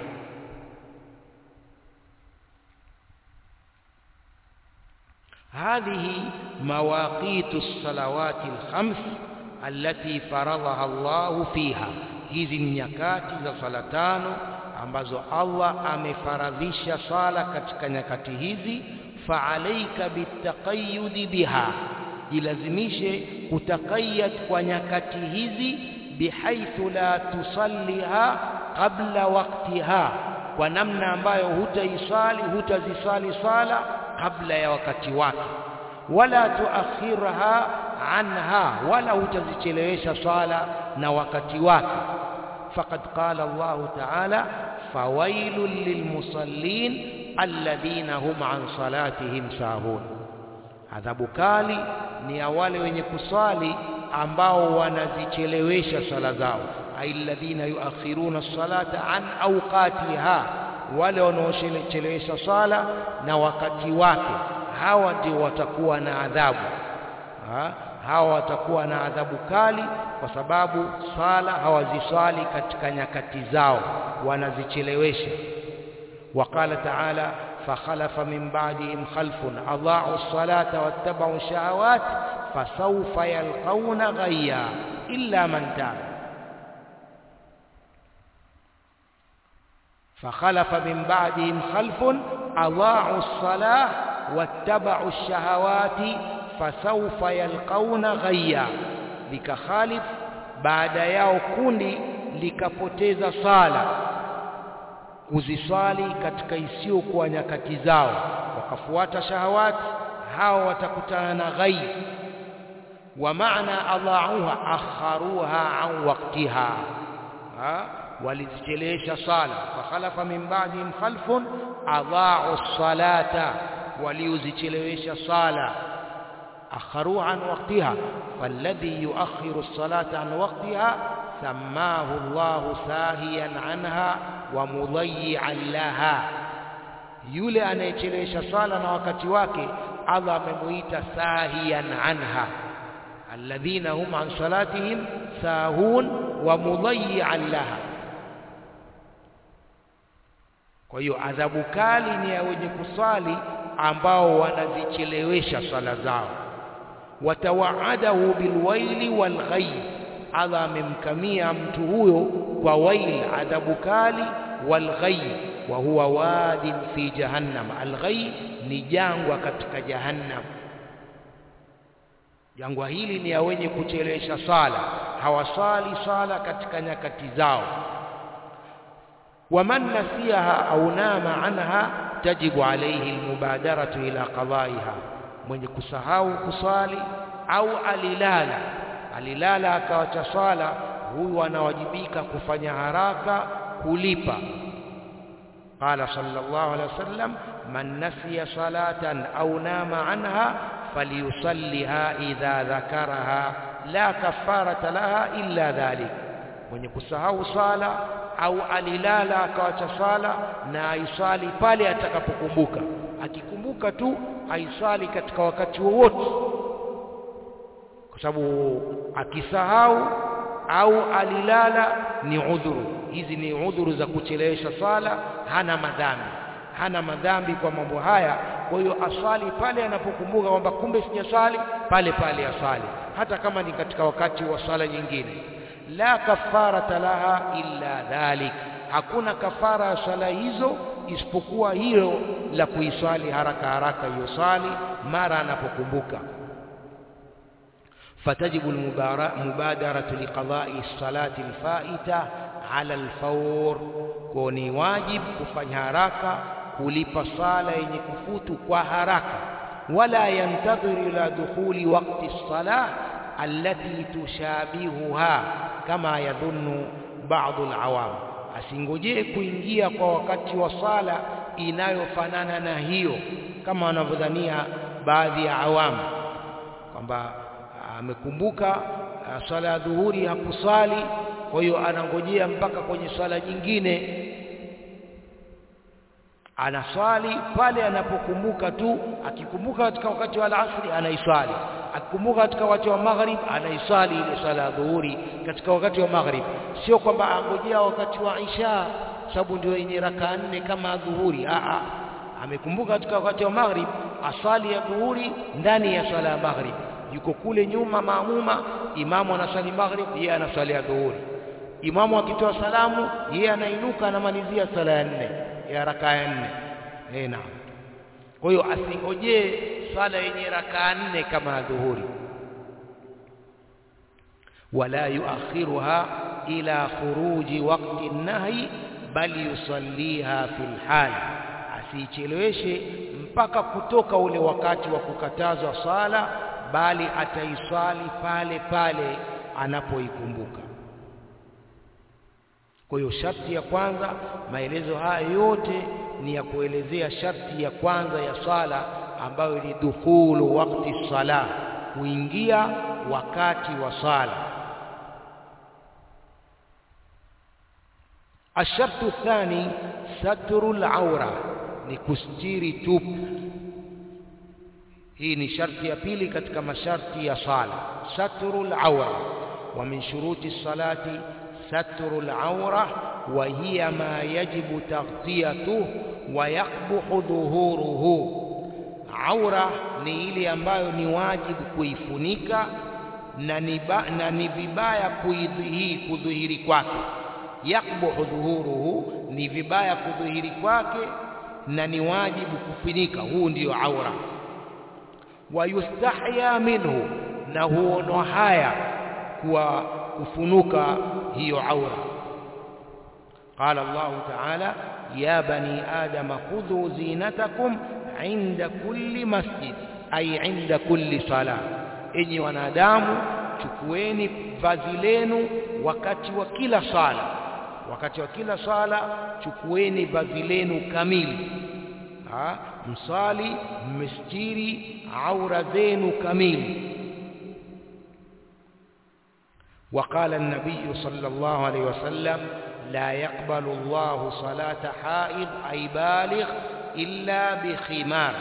هذه مواقيت الصلوات الخمس التي فرضها الله فيها hizi ni nyakati za sala tano ambazo Allah amefaradhisha sala katika nyakati hizi faalaika bitaqayyudi biha jilazimishe kutakayad kwa nyakati hizi bihaithu la tusalliha qabla waqtiha kwa namna ambayo hutaisali hutazisali sala kabla ya wakati wake wala tuakhirha anha wala hutazichelewesha sala na wakati wake faqad qala Allah ta'ala fawailul lilmusallin alladhina hum an salatihim sahun adhabu kali ni ya wale wenye kuswali ambao wanazichelewesha sala zao alladhina yuakhiruna as-salata an awqatiha wale wanaochelewesha sala na wakati wake hawa ndio watakuwa na adhabu ha? hawa watakuwa na adhabu kali kwa sababu sala hawaziswali katika nyakati zao wanazichelewesha وقال تعالى فخلف من بعدهم خلف أضاعوا الصلاة واتبعوا الشهوات فسوف يلقون غيا إلا من تاب فخلف من بعدهم خلف أضاعوا الصلاة واتبعوا الشهوات فسوف يلقون غيا لكخالف بعد yao kundi likapoteza sala kuziswali katika isiyokuwa nyakati zao wakafuata shahawati hao watakutana na ghai wa maana adhauha akharuha an waqtiha walizichelewesha sala fakhalafa min ba'dihim khalfun adha'u salata waliozichelewesha sala akharuha an waqtiha falladhi yuakhiru as-salata an waqtiha سماه الله ساهيا عنها ومضيعا لها yule anayechelewesha sala na wakati wake Allah amemuita sahiyan anha alladhina hum an salatihim sahun wa mudayyi'an laha kwa hiyo adhabu kali ni ya wenye kuswali ambao wanazichelewesha swala zao watawaadahu bilwaili walghayb Allah amemkamia mtu huyo kwa wail adhabu kali walghayb wa huwa wadin fi jahannam alghayb ni jangwa katika jahannam jangwa hili ni ya wenye kuchelewesha sala hawasali sala katika nyakati zao waman nasiyaha au nama anha tajibu alayhi almubadaratu ila qada'iha mwenye kusahau kusali au alilala alilala akawacha swala huyu anawajibika kufanya haraka kulipa qala sallallahu alaihi wasallam man nasiya salatan au nama anha falyusalliha idha dhakaraha la kafarata laha illa dhalik mwenye kusahau sala au alilala akawacha sala na aiswali pale atakapokumbuka akikumbuka tu aiswali katika wakati wowote kwa sababu akisahau au alilala ni udhuru hizi ni udhuru za kuchelewesha sala hana madhambi hana madhambi kwa mambo haya kwa hiyo aswali pale anapokumbuka kwamba kumbe sijaswali pale pale aswali hata kama ni katika wakati wa swala nyingine la kafarata laha illa dhalik hakuna kafara ya swala hizo isipokuwa hilo la kuiswali haraka haraka hiyo swali mara anapokumbuka فتجب المبادرة لقضاء الصلاة الفائتة على الفور كوني واجب كفanya haraka kulipa sala yenye kufutu kwa haraka wala yantadhir ila dukhuli waqti as-salah allati tushabihuha kama yadhunnu ba'd al-awam asingojee kuingia kwa wakati wa sala inayofanana na hiyo kama wanavyodhania baadhi ya awamu kwamba amekumbuka swala ya dhuhuri hakusali kwa hiyo anangojea mpaka kwenye swala nyingine anaswali pale anapokumbuka tu akikumbuka katika wakati wa asri anaiswali akikumbuka katika wakati wa maghrib anaiswali ile swala ya dhuhuri katika wakati wa maghrib sio kwamba angojea wakati wa isha sababu ndio yenye raka nne kama dhuhuri a a amekumbuka katika wakati wa maghrib aswali ya dhuhuri ndani ya swala ya maghrib yuko kule nyuma maamuma imamu anasali maghrib yeye anasali ya dhuhuri imamu akitoa salamu yeye anainuka anamalizia sala ya nne ya rakaa ya nne eh naam kwa hiyo asingojee swala yenye rakaa nne kama ya dhuhuri wala yuakhiruha ila khuruji waqti nahyi bali yusalliha fil hal asiicheleweshe mpaka kutoka ule wakati wa kukatazwa sala bali ataiswali pale pale anapoikumbuka kwa hiyo sharti ya kwanza maelezo haya yote ni ya kuelezea sharti ya kwanza ya sala ambayo ni dukhulu wakti sala kuingia wakati wa sala الشرط الثاني ستر العورة نكستيري توب hii ni sharti ya pili katika masharti ya sala satrul awra wa min shuruti salati satrul awra wa hiya ma yajibu taghtiyatuhu wa yaqbuhu dhuhuruhu aura ni ile ambayo ni wajibu kuifunika na ni, na ni vibaya kuidhihiri kudhihiri kwake yakbuhu dhuhuruhu ni vibaya kudhihiri kwake na ni wajibu kufunika huu ndiyo aura wayustahya minhu na huonwa haya kuwa kufunuka hiyo aura qala Allah ta'ala ya bani adama khudhu zinatakum inda kulli masjid ay inda kulli sala enyi wanadamu chukueni vazi lenu wakati wa kila sala wakati wa kila sala chukueni vazi lenu kamili ha? msali mmestiri aura zenu kamili وقال النبي صلى الله عليه وسلم لا يقبل الله صلاة حائض أي بالغ إلا بخمار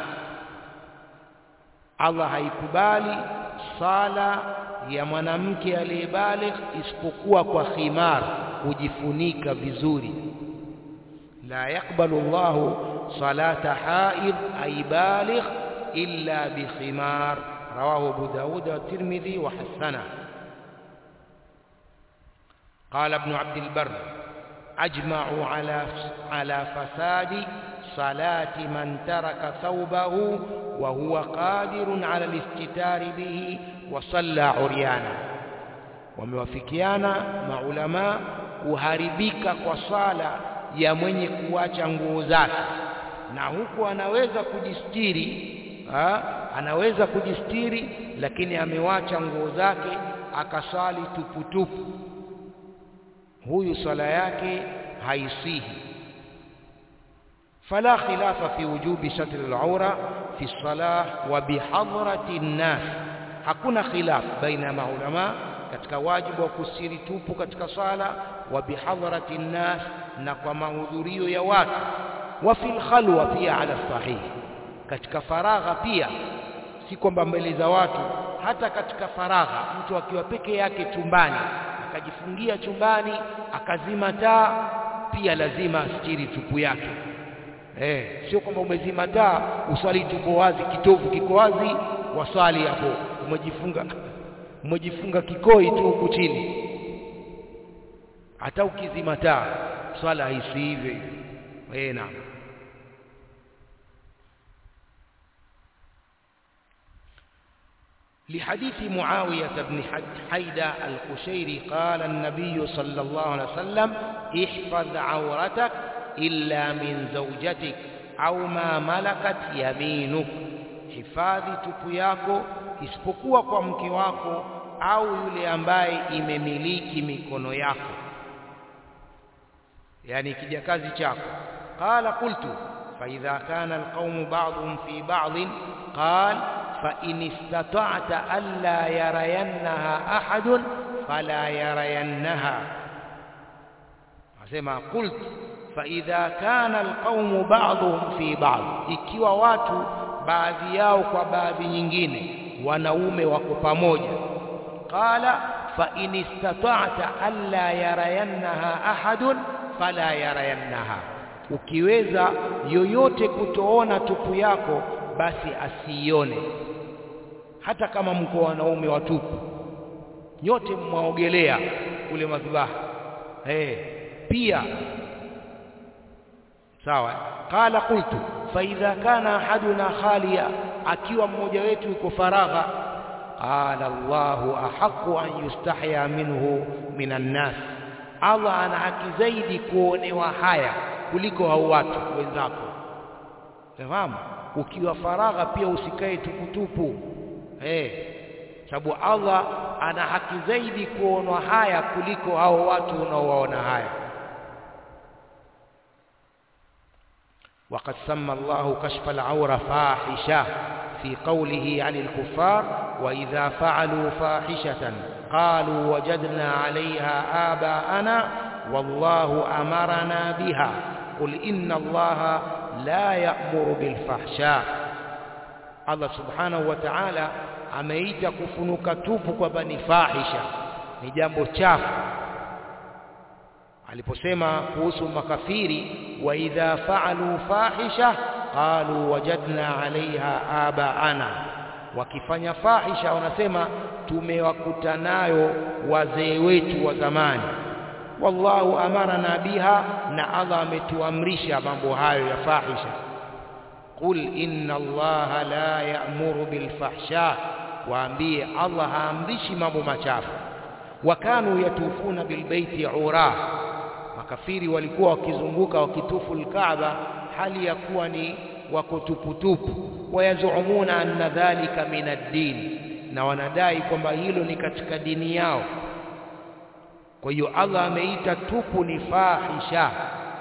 الله haikubali sala ya mwanamke aliyebaligh isipokuwa kwa khimar kujifunika vizuri la yakbalu Allahu salata haid ay baligh illa bi khimar rawahu Abu Dawud wa Tirmidhi wa hasana قال ابن عبد البر أجمعوا على على فساد صلاة من ترك ثوبه وهو قادر على الاستتار به وصلى عريانا wamewafikiana maulama kuharibika kwa sala ya mwenye kuacha nguo zake na huku anaweza kujistiri ha? anaweza kujistiri lakini amewacha nguo zake akasali tuputupu huyu sala yake haisihi فلا خلاف في وجوب ستر العورة في الصلاة وبحضرة الناس hakuna khilaf baina maulama katika wajibu wa kusiri tupu katika sala wa bihadharati nnas na kwa mahudhurio ya watu wa fil khalwa pia ala sahih katika faragha pia si kwamba mbele za watu hata katika faragha mtu akiwa peke yake chumbani akajifungia chumbani akazima taa pia lazima astiri tupu yake eh sio kwamba umezima taa uswali tupo wazi kitovu kiko wazi waswali hapo umejifunga umejifunga kikoi tu huku chini hata ukizima taa swala haisi hivyo eh naam لحديث معاوية بن حيدة القشيري قال النبي صلى الله عليه وسلم احفظ عورتك إلا من زوجتك أو ما ملكت يمينك hifadhi tupu yako isipokuwa kwa mke wako au yule ambaye imemiliki mikono yako yani kijakazi chako qala qultu fa idha kana alqawm ba'dhum fi ba'd qal fa in istata'ta alla yarayannaha ahad fala yarayannaha asema qultu fa idha kana alqawm ba'dhum fi ba'd ikiwa watu baadhi yao kwa baadhi nyingine wanaume wako pamoja qala fa in istata'ta alla yarayannaha ahadun fala yarayannaha ukiweza yoyote kutoona tupu yako basi asiione hata kama mko wanaume watupu nyote mwaogelea kule madhabahu eh pia sawa qala qultu fa idha kana ahaduna khaliya akiwa mmoja wetu yuko faragha qala Allahu ahqqu an yustahya minhu minan nas Allah ana haki zaidi kuonewa haya kuliko hao watu wenzako fahamu ukiwa faragha pia usikae tuputupu eh sababu Allah ana haki zaidi kuonwa haya kuliko hao watu unaowaona haya وقد سمى الله كشف العورة فاحشة في قوله عن الكفار وإذا فعلوا فاحشة قالوا وجدنا عليها آباءنا والله أمرنا بها قل إن الله لا يأمر بالفحشاء الله سبحانه وتعالى ameita kufunuka tupu kwamba ni fahisha ni jambo chafu aliposema kuhusu makafiri wa idha faalu fahisha qalu wajadna alaiha abaana wakifanya fahisha wanasema tumewakuta nayo wazee wetu wa zamani wallahu amarana biha na Allah ametuamrisha mambo hayo ya fahisha qul inna allaha la ya'muru bil fahsha waambie Allah haamrishi mambo machafu wakanu yatufuna bil baiti ura makafiri walikuwa wakizunguka wakitufu alkaaba hali ya kuwa ni wako tuputupu wayazumuna anna dhalika min ad-din na wanadai kwamba hilo ni katika dini yao kwa hiyo Allah ameita tupu ni fahisha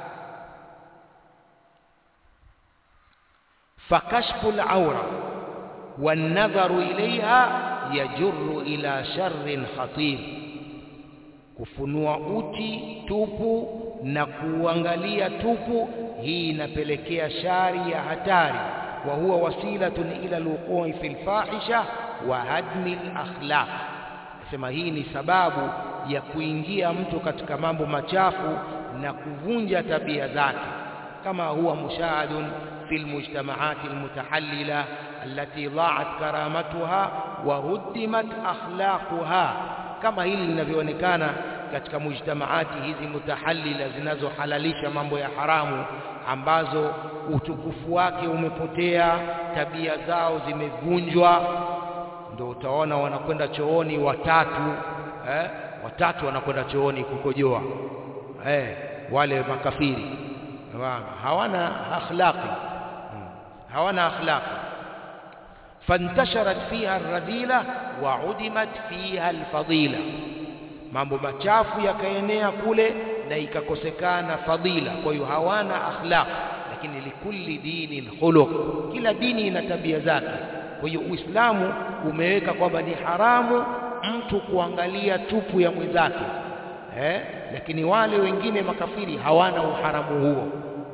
fakashfu al-awra wan-nadharu ilayha yajurru ila sharrin khatir kufunua uchi tupu na kuangalia tupu hii inapelekea shari ya hatari wa huwa wasilatun ila alwuqui fil fahisha wa hadmi al-akhlaq sema hii ni sababu ya kuingia mtu katika mambo machafu na kuvunja tabia zake kama huwa mushahadun fil mujtamaat almutahallila allati dha'at karamatuha wa huddimat akhlaquha kama hili linavyoonekana katika mujtamaati hizi mutahallila zinazohalalisha mambo ya haramu ambazo utukufu wake umepotea tabia zao zimevunjwa ndio utaona wanakwenda chooni watatu eh, watatu wanakwenda chooni kukojoa eh, wale makafiri hawana akhlaqi hmm. hawana akhlaqi فانتشرت فيها الرذيلة وعدمت فيها الفضيلة mambo machafu yakaenea kule na ikakosekana fadila kwa hiyo hawana akhlaq lakini likulli dinin khuluq kila dini ina tabia zake kwa hiyo uislamu umeweka kwamba ni haramu mtu kuangalia tupu ya mwenzake eh lakini wale wengine makafiri hawana uharamu huo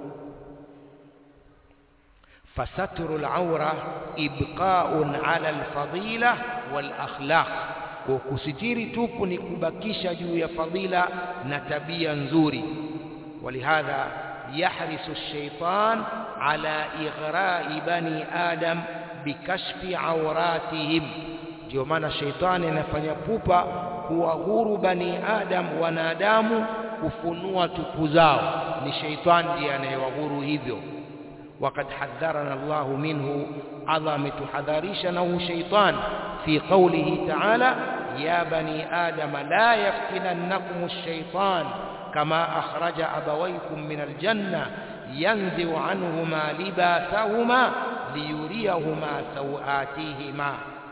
فستر العورة إبقاء على الفضيلة والأخلاق وكستير توب نكبكيش جو فضيلة نتبيا نزوري ولهذا يحرص الشيطان على إغراء بني آدم بكشف عوراتهم ndio maana shetani anafanya pupa kuwahuru bani adam wanadamu kufunua tupu zao ni sheitani ndiye anayewahuru hivyo وقد حذرنا الله منه عظم تحذريشنا شيطان في قوله تعالى يا بني آدم لا يفتننكم الشيطان كما أخرج أبويكم من الجنة ينزع عنهما لباسهما ليريهما سوآتيهما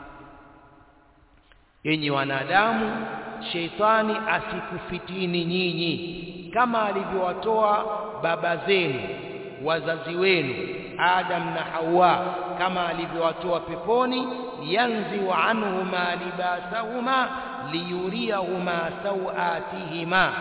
yenye wanadamu sheitani asikufitini nyinyi kama alivyowatoa baba zenu wazazi wenu Adam na Hawa kama alivyowatoa peponi yanzi wa anhuma libasahuma liyuriyahuma sawatihima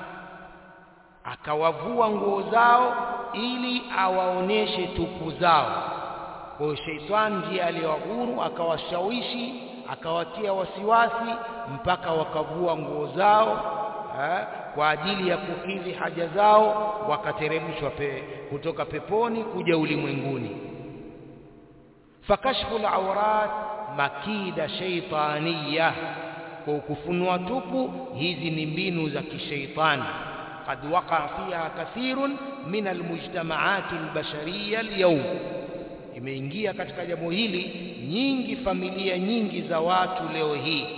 akawavua nguo zao ili awaoneshe tupu zao kwa hiyo sheitani ndiye aliyewahuru akawashawishi akawatia wasiwasi mpaka wakavua nguo zao ha? kwa ajili ya kukidhi haja zao wakateremshwa pe, kutoka peponi kuja ulimwenguni fakashfu alawrat makida shaytaniya kwa kufunua tupu hizi ni mbinu za kishaitani qad waqa fiha kathirun min almujtamaat albashariya alyawm imeingia katika jambo hili nyingi familia nyingi za watu leo hii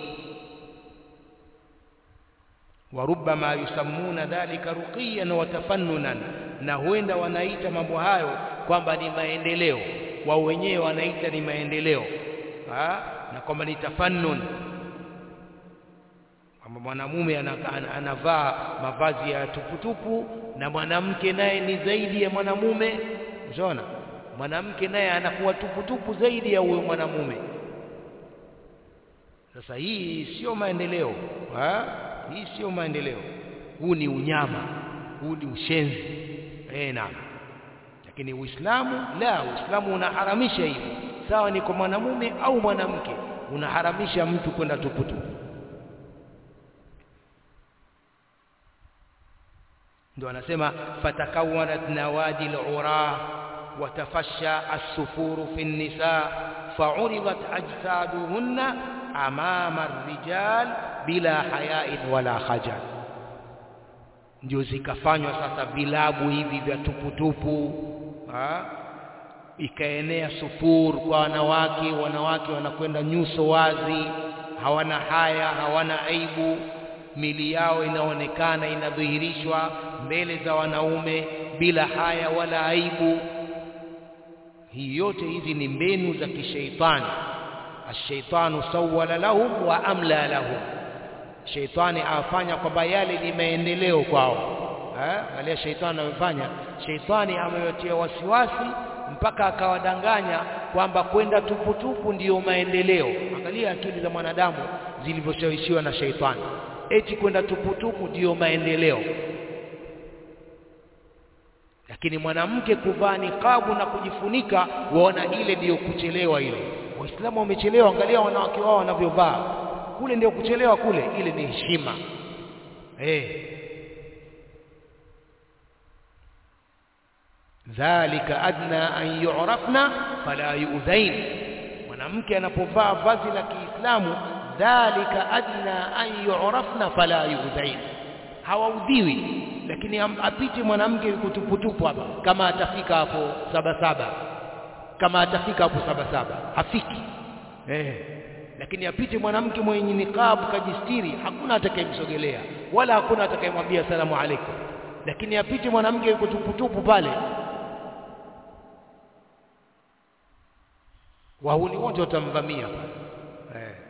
warubama yusammuna dhalika ruqiyan wa tafannunan na huenda wanaita mambo hayo kwamba ni maendeleo wao wenyewe wanaita ni maendeleo ha? na kwamba ni tafannun kwamba mwanamume anavaa mavazi ya tuputupu na mwanamke naye ni zaidi ya mwanamume unaona mwanamke naye anakuwa tuputupu zaidi ya huyo mwanamume sasa hii sio maendeleo ha? hii sio maendeleo huu ni unyama huu ni ushenzi eh naam lakini uislamu la uislamu unaharamisha hivi sawa ni kwa mwanamume au mwanamke unaharamisha mtu kwenda tuputupu ndio anasema fatakawanat nawadi al-ura watafasha as-sufuru fi an-nisa fa'uridat ajsaduhunna amama ar-rijal bila haya'in wala khajal ndio zikafanywa sasa vilabu hivi vya tuputupu ha? ikaenea sufur kwa wanawake wanawake wanakwenda nyuso wazi hawana haya hawana aibu mili yao inaonekana inadhihirishwa mbele za wanaume bila haya wala aibu hii yote hizi ni mbinu za kishaitani ashaitanu sawwala lahum wa amla lahum sheitani afanya kwamba yale ni maendeleo kwao eh wale sheitani amefanya sheitani amewatia wasiwasi mpaka akawadanganya kwamba kwenda tuputupu ndiyo maendeleo angalia akili za mwanadamu zilivyoshawishiwa na sheitani eti kwenda tuputupu ndiyo maendeleo lakini mwanamke kuvaa niqabu na kujifunika waona ile ndiyo kuchelewa ile waislamu wamechelewa angalia wanawake wao wanavyovaa kule ndio kuchelewa kule ile ni heshima eh dhalika adna an yu'rafna fala yu'dhain mwanamke anapovaa vazi la Kiislamu dhalika adna an yu'rafna fala yu'dhain hawaudhiwi lakini apite mwanamke kutuputupu hapa kama atafika hapo saba saba kama atafika hapo saba saba hafiki eh lakini apite mwanamke mwenye niqab kajistiri hakuna atakayemsogelea wala hakuna atakayemwambia salamu alaikum lakini apite mwanamke yuko tuputupu pale wahuni wote watamvamia pale eh.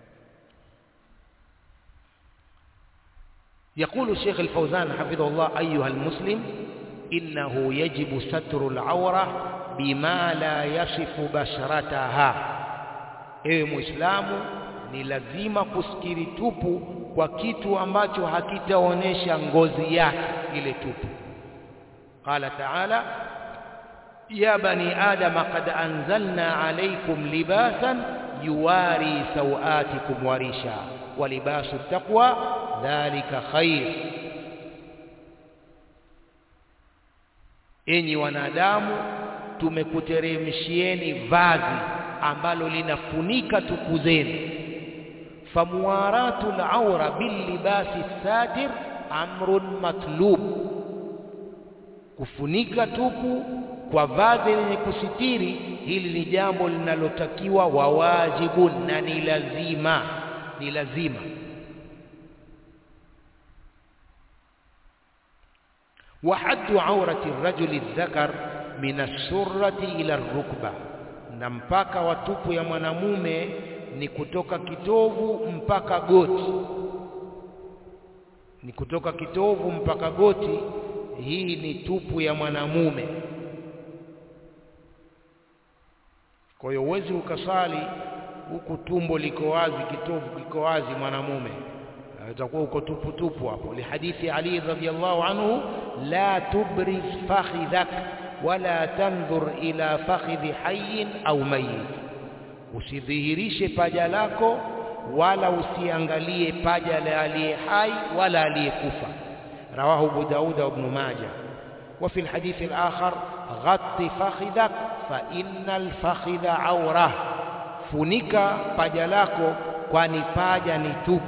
يقول الشيخ الفوزان حفظه الله أيها المسلم إنه يجب ستر العورة بما لا يصف بشرتها ewe muislamu ni lazima kusikiri tupu kwa kitu ambacho hakitaonesha ngozi yake ile tupu qala taala ya bani adama qad anzalna alaykum libasan yuwari sawatikum warisha wa libasu taqwa dhalika khair enyi wanadamu tumekuteremshieni vazi ambalo linafunika tupu zenu famuwaratu al-awra bil libasi satir amrun matlub kufunika tupu kwa vazi lenye kusitiri hili ni jambo linalotakiwa wawajibu na ni lazima ni lazima وحد عورة الرجل الذكر من السرة إلى الركبة na mpaka wa tupu ya mwanamume ni kutoka kitovu mpaka goti ni kutoka kitovu mpaka goti hii ni tupu ya mwanamume kwa hiyo uwezi ukasali huku tumbo liko wazi kitovu kiko wazi mwanamume utakuwa uko tupu tupu hapo lihadithi ali radhiyallahu anhu la tubriz fakhidhak wala tandhur ila fakhidhi hayyin au mayyit usidhihirishe paja lako wala usiangalie paja la aliye hai wala aliyekufa rawahu abu daud wa ibn majah وفي الحديث الآخر غط فخذك فإن الفخذ عورة funika paja lako kwani paja ni tupu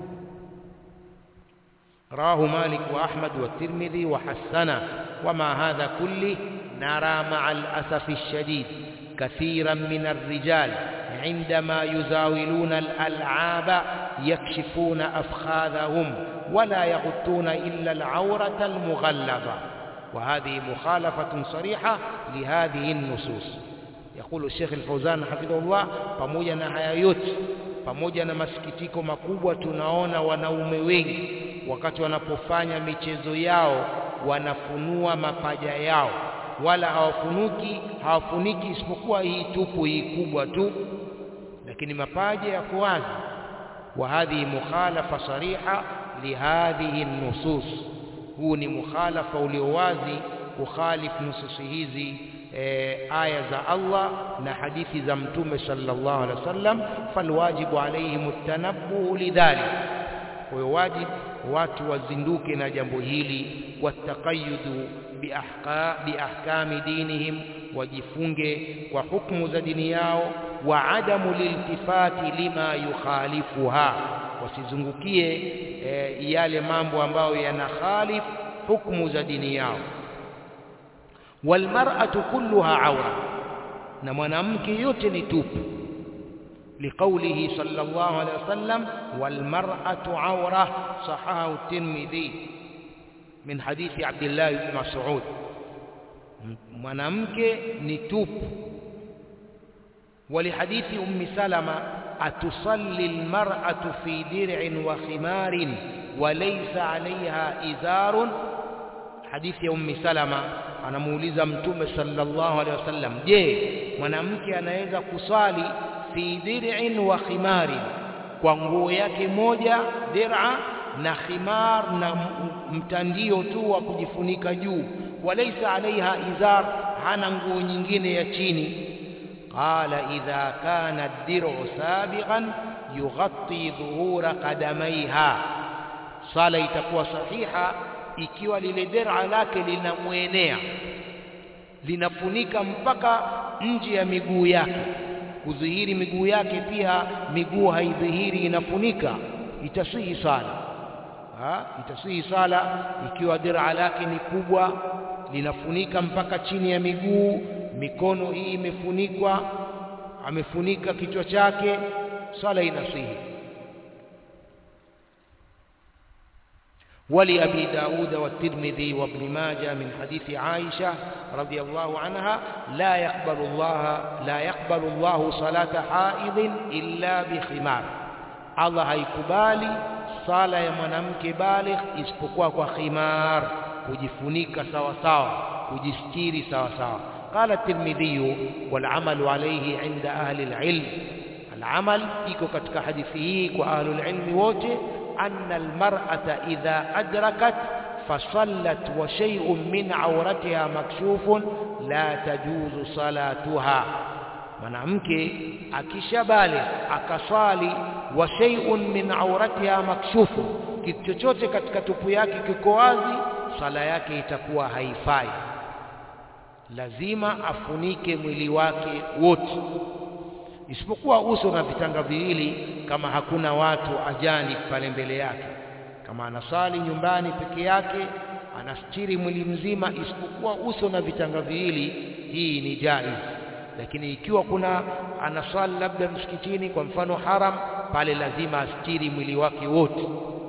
رواه مالك وأحمد والترمذي وحسنه وما هذا كله نرى مع الأسف الشديد كثيرا من الرجال عندما يزاولون الألعاب يكشفون أفخاذهم ولا يغطون إلا العورة المغلظة وهذه مخالفة صريحة لهذه النصوص يقول الشيخ الفوزان حفظه الله pamoja na haya yote pamoja na masikitiko makubwa tunaona wanaume wengi wakati wanapofanya michezo yao wanafunua mapaja yao wala hawafunuki hawafuniki isipokuwa hii tupu hii kubwa tu lakini mapaja yako wazi wa hadhihi mukhalafa sariha lihadhihi nusus huu ni mukhalafa ulio wazi kukhalif nususi hizi e, aya za Allah na hadithi za mtume sallallahu alaihi wasallam falwajibu alaihim at-tanabbuh lidhalik kwa hiyo wajibu watu wazinduke na jambo hili wataqayyudu biahka biahkami dinihim wajifunge kwa hukumu za dini yao wa adamu liltifati lima yukhalifuha wasizungukie e, yale mambo ambayo yanakhalif hukumu za dini yao walmar'atu kulluha awra na mwanamke yote ni tupu لقوله صلى الله عليه وسلم والمرأة عورة صححه الترمذي من حديث عبد الله بن مسعود mwanamke ni tupu ولحديث أم سلمة أتصلي المرأة في درع وخمار وليس عليها إزار حديث أم سلمة anamuuliza mtume sallallahu alaihi wasallam je mwanamke anaweza kusali fi dir'in wa khimarin kwa nguo yake moja dir'a na khimar na mtandio tu wa kujifunika juu walaysa alaiha izar hana nguo nyingine ya chini qala idha kana ad-dir'u sabiqan yughatti dhuhura qadamaiha sala itakuwa sahiha ikiwa lile dir'a lake linamwenea linafunika mpaka nje ya miguu yake kudhihiri miguu yake pia miguu haidhihiri inafunika itasihi sala ha? itasihi sala ikiwa dir'a lake ni kubwa linafunika mpaka chini ya miguu mikono hii imefunikwa amefunika kichwa chake sala inasihi ولأبي داود والترمذي وابن ماجه من حديث عائشة رضي الله عنها لا يقبل الله لا يقبل الله صلاة حائض إلا بخمار الله haikubali sala ya mwanamke baligh isipokuwa kwa khimar kujifunika sawa sawa kujistiri sawa sawa قال الترمذي والعمل عليه عند أهل العلم العمل iko katika hadithi hii kwa ahlul ilmi wote أن المرأة إذا أدركت فصلت وشيء من عورتها مكشوف لا تجوز صلاتها mwanamke akishabale akaswali wa shay'un min auratiha makshufu kitu chochote katika tupu yake kiko wazi sala yake itakuwa haifai lazima afunike mwili wake wote isipokuwa uso na vitanga viwili kama hakuna watu ajani pale mbele yake kama anasali nyumbani peke yake anastiri mwili mzima isipokuwa uso na vitanga viwili hii ni jaiz lakini ikiwa kuna anasali labda msikitini kwa mfano haram pale lazima astiri mwili wake wote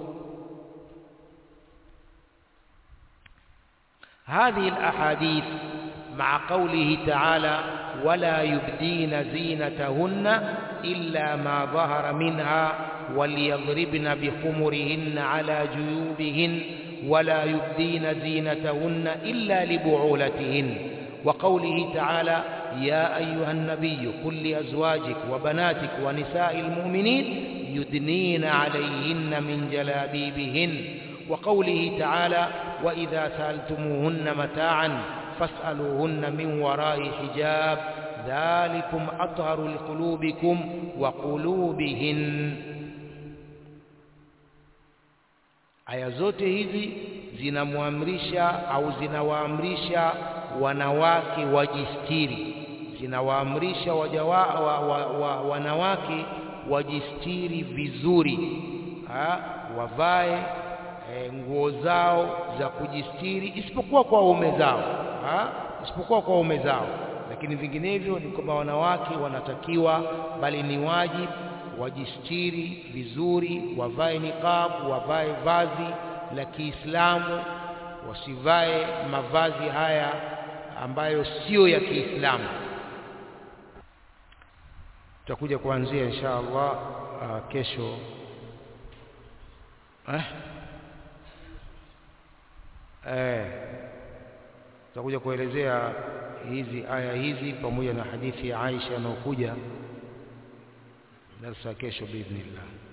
هذه الأحاديث مع قوله تعالى ولا يبدين زينتهن إلا ما ظهر منها وليضربن بخمرهن على جيوبهن ولا يبدين زينتهن إلا لبعولتهن وقوله تعالى يا أيها النبي قل لأزواجك وبناتك ونساء المؤمنين يدنين عليهن من جلابيبهن وقوله تعالى وإذا سألتموهن متاعا فاسألوهن من وراء حجاب ذلكم أطهر لقلوبكم وقلوبهن aya zote hizi zinamwamrisha au zinawaamrisha wanawake wajistiri zinawaamrisha waja wa, wa, wa, wa, wanawake wajistiri vizuri ha? wavae e, nguo zao za kujistiri isipokuwa kwa waume zao ha? isipokuwa kwa waume zao lakini vinginevyo ni kwamba wanawake wanatakiwa bali ni wajibu wajistiri vizuri wavae niqab wavae vazi la Kiislamu wasivae mavazi haya ambayo sio ya Kiislamu tutakuja kuanzia insha Allah uh, kesho eh eh tutakuja kuelezea hizi aya hizi pamoja na hadithi ya Aisha inayokuja darasa kesho biidhnillah